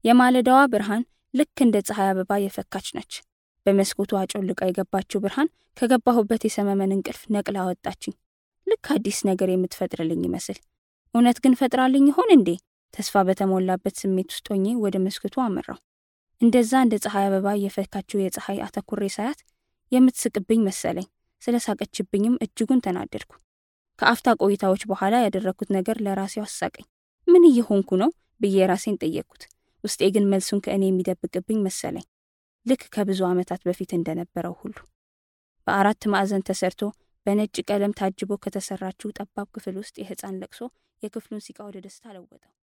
የማለዳዋ ብርሃን ልክ እንደ ፀሐይ አበባ የፈካች ነች። በመስኮቱ አጮልቃ የገባችው ብርሃን ከገባሁበት የሰመመን እንቅልፍ ነቅላ አወጣችኝ። ልክ አዲስ ነገር የምትፈጥርልኝ ይመስል። እውነት ግን ፈጥራልኝ ይሆን እንዴ? ተስፋ በተሞላበት ስሜት ውስጥ ሆኜ ወደ መስኮቱ አመራው። እንደዛ እንደ ፀሐይ አበባ የፈካችው የፀሐይ አተኩሬ ሳያት የምትስቅብኝ መሰለኝ። ስለ ሳቀችብኝም እጅጉን ተናደድኩ። ከአፍታ ቆይታዎች በኋላ ያደረግኩት ነገር ለራሴው አሳቀኝ። ምን እየሆንኩ ነው ብዬ ራሴን ጠየቅኩት። ውስጤ ግን መልሱን ከእኔ የሚደብቅብኝ መሰለኝ። ልክ ከብዙ ዓመታት በፊት እንደነበረው ሁሉ በአራት ማዕዘን ተሰርቶ በነጭ ቀለም ታጅቦ ከተሰራችው ጠባብ ክፍል ውስጥ የሕፃን ለቅሶ የክፍሉን ሲቃ ወደ ደስታ ለወጠው።